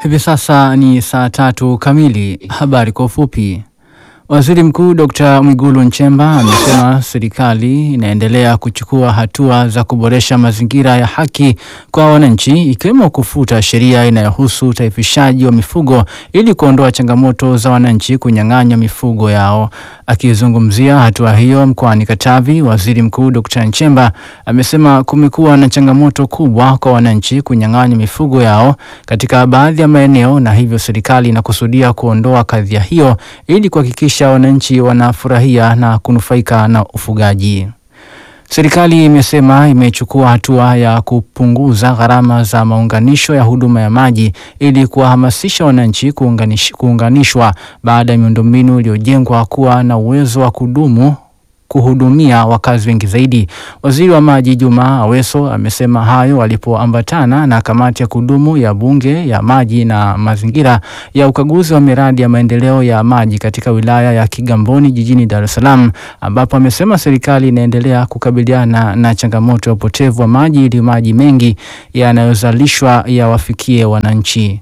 Hivi sasa ni saa tatu kamili. Habari kwa ufupi. Waziri Mkuu Dr. Mwigulu Nchemba amesema serikali inaendelea kuchukua hatua za kuboresha mazingira ya haki kwa wananchi ikiwemo kufuta sheria inayohusu utaifishaji wa mifugo ili kuondoa changamoto za wananchi kunyang'anywa mifugo yao. Akizungumzia hatua hiyo mkoani Katavi, Waziri Mkuu Dr. Nchemba amesema kumekuwa na changamoto kubwa kwa wananchi kunyang'anywa mifugo yao katika baadhi ya maeneo na hivyo serikali inakusudia kuondoa kadhia hiyo ili kuhakikisha wananchi wanafurahia na kunufaika na ufugaji. Serikali imesema imechukua hatua ya kupunguza gharama za maunganisho ya huduma ya maji ili kuwahamasisha wananchi kuunganish, kuunganishwa baada ya miundombinu iliyojengwa kuwa na uwezo wa kudumu kuhudumia wakazi wengi zaidi. Waziri wa Maji Juma Aweso amesema hayo alipoambatana na kamati ya kudumu ya Bunge ya Maji na Mazingira ya ukaguzi wa miradi ya maendeleo ya maji katika wilaya ya Kigamboni jijini Dar es Salaam, ambapo amesema serikali inaendelea kukabiliana na changamoto ya upotevu wa maji ili maji mengi yanayozalishwa yawafikie wananchi.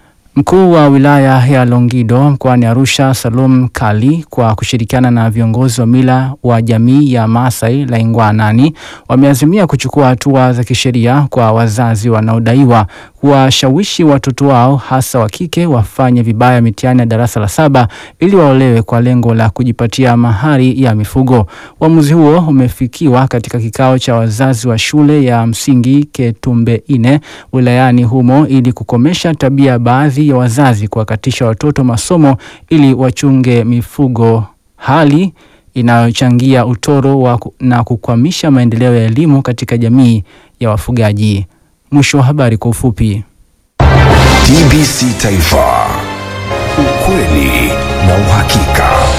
Mkuu wa wilaya ya Longido mkoani Arusha, Salum Kali, kwa kushirikiana na viongozi wa mila wa jamii ya Maasai Laingwanani, wameazimia kuchukua hatua za kisheria kwa wazazi wanaodaiwa kuwashawishi watoto wao hasa wa kike wafanye vibaya mitihani ya darasa la saba ili waolewe kwa lengo la kujipatia mahari ya mifugo. Uamuzi huo umefikiwa katika kikao cha wazazi wa shule ya msingi Ketumbe ine wilayani humo ili kukomesha tabia baadhi ya wazazi kuwakatisha watoto masomo ili wachunge mifugo, hali inayochangia utoro wa na kukwamisha maendeleo ya elimu katika jamii ya wafugaji. Mwisho wa habari kwa ufupi. TBC Taifa, ukweli na uhakika.